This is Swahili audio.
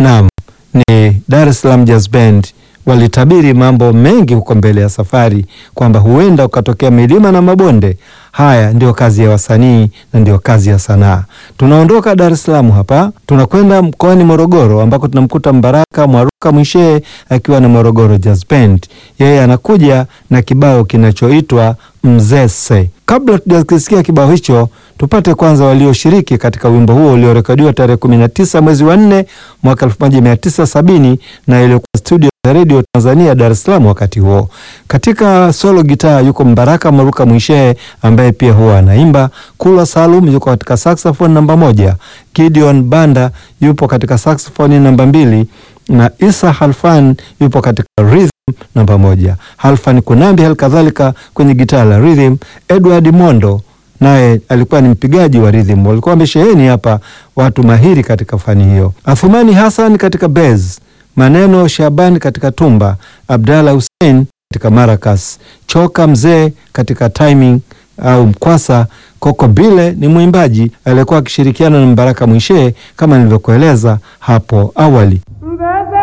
Naam, ni Dar es Salaam Jazz Band walitabiri mambo mengi huko mbele ya safari kwamba huenda ukatokea milima na mabonde. Haya ndio kazi ya wasanii na ndio kazi ya sanaa. Tunaondoka Dar es Salaam hapa tunakwenda mkoani Morogoro ambako tunamkuta Mbaraka Mwaruka Mwishee akiwa na Morogoro Jazz Band. Yeye anakuja na kibao kinachoitwa Mzese. Kabla tujakisikia kibao hicho, tupate kwanza walioshiriki katika wimbo huo uliorekodiwa tarehe 19 mwezi wa 4 mwaka 1970 na iliyokuwa studio za Radio Tanzania Dar es Salaam wakati huo. Katika solo gitaa yuko Mbaraka Mwaruka Mwishee ambaye pia huwa anaimba. Kulwa Salum yuko katika saxophone namba moja. Gideon Banda yupo katika saxophone namba mbili na Isa Halfan yupo katika rhythm namba moja. Halfan Kunambi hali kadhalika kwenye gitaa la rhythm. Edward Mondo naye alikuwa ni mpigaji wa rhythm. Walikuwa wamesheheni hapa watu mahiri katika fani hiyo. Athumani Hassan katika bass, Maneno Shaban katika tumba, Abdalla Hussein katika maracas, Choka Mzee katika timing au mkwasa. Koko Bile ni mwimbaji aliyekuwa akishirikiana na Mbaraka Mwishee kama nilivyokueleza hapo awali. Mbebe